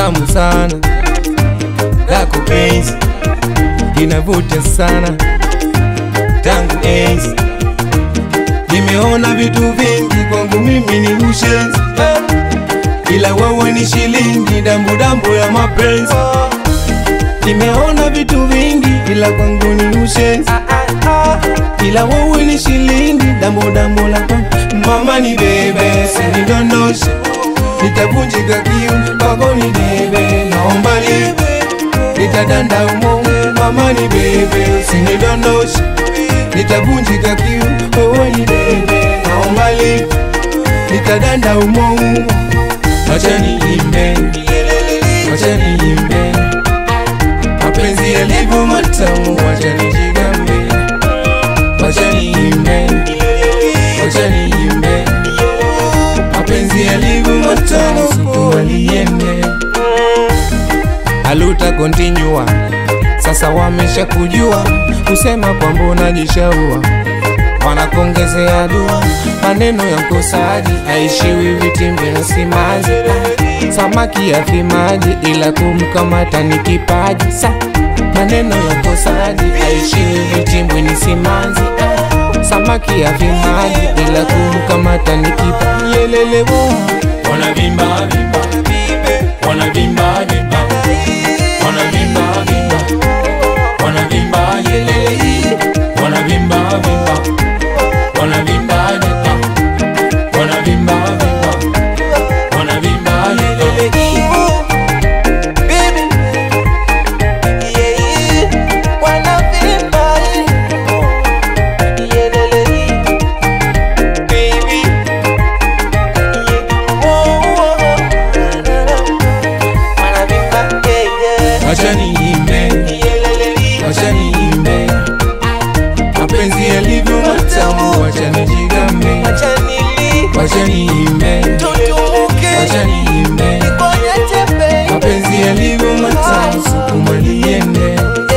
tamu sana, lako penzi inavuta sana tangu enzi. Nimeona vitu vingi, kwangu mimi ni ushenzi, ila wewe ni shilingi, dambu dambu ya mapenzi. Nimeona vitu vingi, ila kwangu ni ushenzi, ila wewe ni shilingi, dambu dambu la mama ni bebe, sinidondoshe nitavunjika kiu kwako ni bebe, naomba libe nitadanda umo, mama ni bebe, sinidondoshe nitavunjika kiu, wewe ni bebe, naomba libe nitadanda umo umo, acha niimbe, acha niimbe, mapenzi yalivyo matamu, acha nijigambe, acha niimbe, acha niimbe mapenzi yalivyo matamu, situmaliende aluta kontinua sasa wamesha kujua kusema kwamba unajishaua wanakongezea dua maneno ya mkosaji aishiwi vitimbi na simazi samaki ya fimaji ila kumkamata ni kipaji sa maneno ya mkosaji aishiwi vitimbi ni simanzi samaki ya fimaji ila kumkamata ni kipaji yelelewo wanavimba vimba wanavimba vimba wanavimba vimba wanavimba yelele wanavimba vimba wanavimba vimba wanavimba vimba wanavimba yelele acha niimbe acha niimbe mapenzi yalivyo matamu acha nijigambe acha niimbe acha niimbe mapenzi yalivyo matamu sukumaliende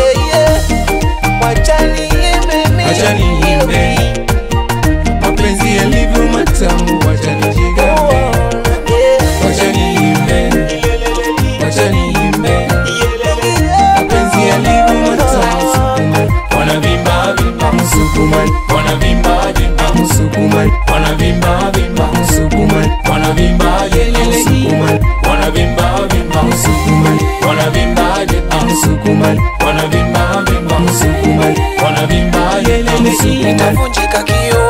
acha niimbe mapenzi yalivyo matamu acha nijigambe acha niimbe acha niimbe mapenzi yalivyo matamu sukuma wanavimba vimba msukuma wanavimba vimba msukuma wanavimba vimba msukuma wanavimba yelele msukuma wanavimba vimba msukuma wanavimba vimba msukuma wanavimba vimba msukuma wanavimba yelele msukuma Nitavunjika kio